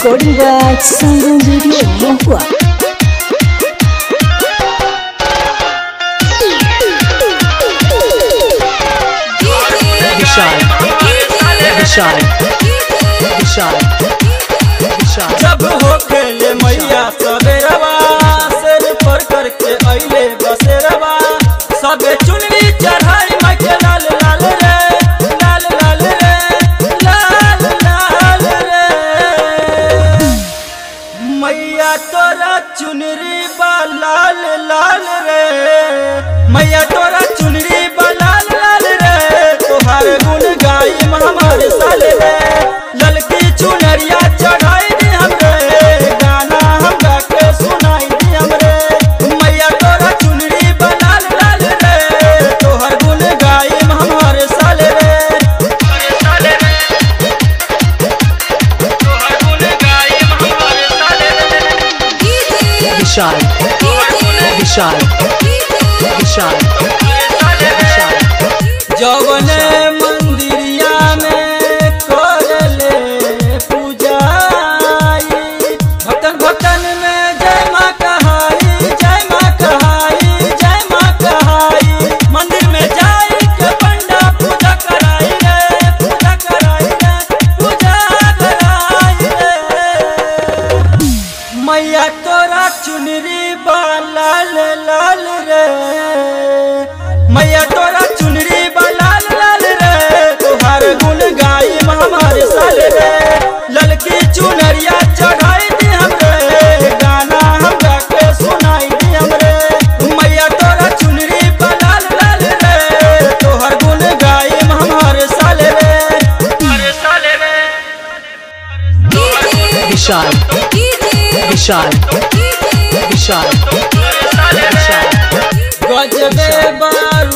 Recording by Sangam Radio Mohua. विशाल विशाल विशाल विशाल जब हो खेले मैया सवेरवा सिर पर करके अइले बसेरवा सबे चुनरी चढ़ाई माई के लाल लाल रे लाल लाल रे लाल लाल रे मैया तोरा चुनरी बा लाल लाल रे मैया तोरा चुनरी बा लाल लाल रे तोहार गुण गाई हमारे साल रे ललकी चुनरिया चढ़ाई दी हमरे गाना हम गा के सुनाई दी हमरे मैया तोरा चुनरी बा लाल लाल रे तोहार गुण गाई हमारे साल रे साल रे तोहार गुण गाई हमारे साल रे विशाल विशाल विशाल विशाल जवने मंदिरिया में करले पूजाई भक्तन भक्तन में जय माँ कहाई जय माँ कहाई जय माँ कहाई मंदिर में जाई के पंडा पूजा कराई रे पूजा कराई रे पूजा कराई रे मैया तोरा चुनरी बा लाल लाल रे मैया तोरा चुनरी बा लाल लाल रे तोहार गुण गाई हमारे साल रे ललकी चुनरिया चढ़ाई दी हमरे गाना हम गा के सुनाई दी हमरे मैया तोरा चुनरी बा लाल लाल रे तोहार गुण गाई हमारे साल रे हमारे साल रे विशाल विशाल विशाल विशाल गजबे बार